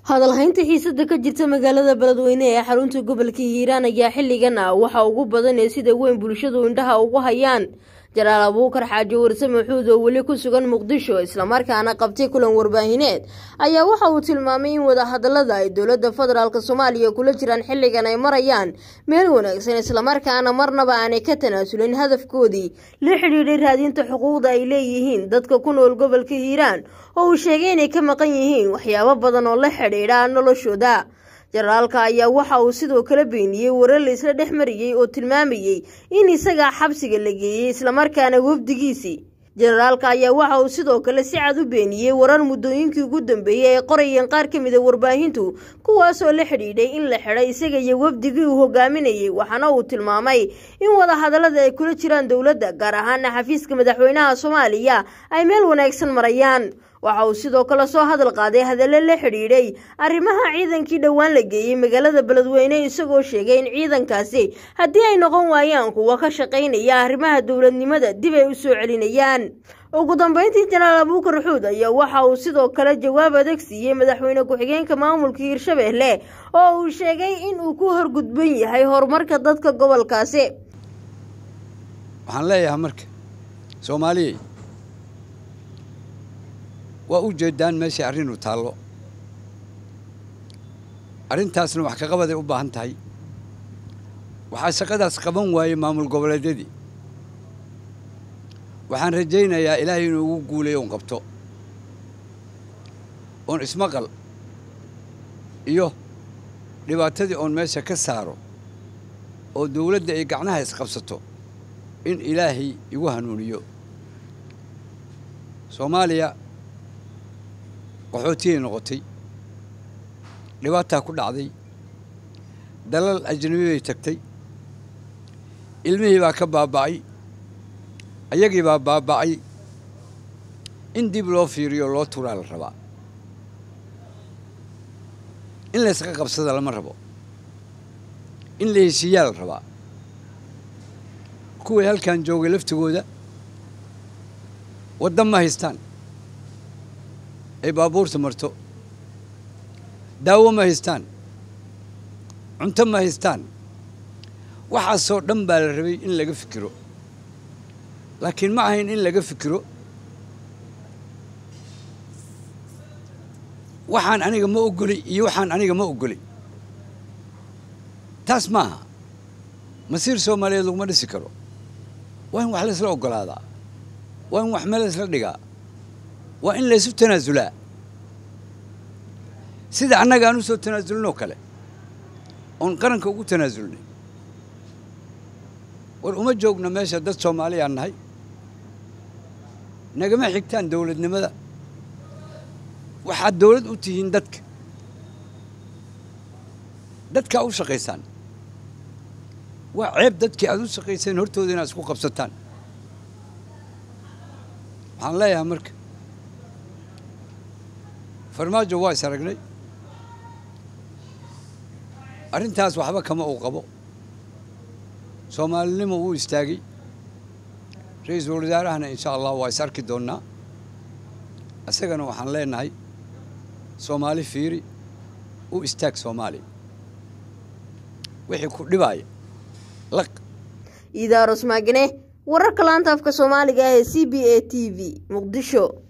hadalhaynta xiisada ka jirta magaalada beledweyne ee xarunta gobolka hiiraan ayaa xilligan ah waxa ugu badan ee sida weyn bulshadu indhaha ugu hayaan jalaal abuukar xaaji warse maxuud oo weli ku sugan muqdisho islamarkaana qabtay kulan warbaahineed ayaa waxa uu tilmaamay in wadahadalada ay dowlada federaalk soomaaliya kula jiraan xilligan ay marayaan meel wanaagsan islamarkaana marnaba aanay ka tanaasulin hadafkoodii la xidhiidhay raadinta xuquuqda ay leeyihiin dadka ku nool gobolka hiiraan oo uu sheegay inay ka maqan yihiin waxyaabo badan oo la xidhiidha noloshooda jenaraalka ayaa waxa uu sidoo kale beeniyey warar la isla dhex mariyey oo tilmaamayey in isagaa xabsiga la geeyey islamarkaana wafdigiisii jenaraalka ayaa waxa uu sidoo kale si cad u beeniyey warar muddooyinkii ugu dambeeyey ay qorayeen qaar ka mida warbaahintu kuwaasoo la xidhiidhay in la xidhay isaga iyo wafdigii uu hogaaminayey waxaana uu tilmaamay in wadahadalada ay kula jiraan dowladda gaar ahaana xafiiska madaxweynaha soomaaliya ay meel wanaagsan marayaan waxa uu sidoo kale soo hadal qaaday hadallo la xidhiidhay arrimaha ciidankii dhowaan la geeyey magaalada beledweyne isagoo sheegay in ciidankaasi haddii ay noqon waayaan kuwa ka shaqaynaya arrimaha dowladnimada dib ay u soo celinayaan ugu dambeyntii jalaal abuukar xuud ayaa waxa uu sidoo kale jawaab adag siiyey madaxweyne ku-xigeenka maamulka hiirshabeelle oo uu sheegay in uu ku horgudban yahay horumarka dadka gobolkaasi waxaan leeyahay marka soomaaliyey waa u jeedaan meeshay arrinu taallo arrintaasna wax ka qabaday u baahan tahay waxaa shaqadaas qaban waayey maamul goboleedyadii waxaan rajaynayaa ilaahay inuu ugu guulayo un qabto oon ismaqal iyo dhibaatadii oon meesha ka saaro oo dawladda ay gacnaha isqabsato in ilaahay igu hanuuniyo soomaaliya qaxootiyay noqotay dhibaataa ku dhacday dalal ajnabi bay tagtay ilmihii baa ka baaba'ay ayagii baa baaba'ay in dib loo fiiriyo loo turaa la rabaa in layska qabsada lama rabo in la heshiiyaa la rabaa kuwii halkan joogay laftigooda waddan ma haystaan ay baabuurta marto daawo ma haystaan cunto ma haystaan waxaasoo dhan baa la rabay in laga fikiro laakiin ma ahayn in laga fikiro waxaan aniga ma ogolay iyo waxaan aniga ma ogolay taas maaha masiir soomaaliyeed laguma dhisi karo waa in wax laysla ogolaadaa waa in wax meel laysla dhigaa waa in laysu tanaasulaa sida annaga aan u soo tanaasulnoo kale oon qaranka ugu tanaasulnay war uma joogno meesha dad soomaaliyaan nahay nagama xigtaan dawladnimada waxaad dawlad u tihiin dadka dadkaa u shaqaysaan waa ceeb dadkii aad u shaqayseen hortooda inaad isku qabsataan waxaan leeyahay marka farmaajo waa is aragnay arrintaas waxba kama uu qabo soomaalinimo wuu istaagay ra-iisul wasaarahana insha allah waa is arki doonnaa isagana waxaan leenahay soomaali fiiri u istaag soomaaliya wixii ku dhibaaya laq iidaaros maagane wararka laanta afka soomaaliga ah ee c b a t v muqdisho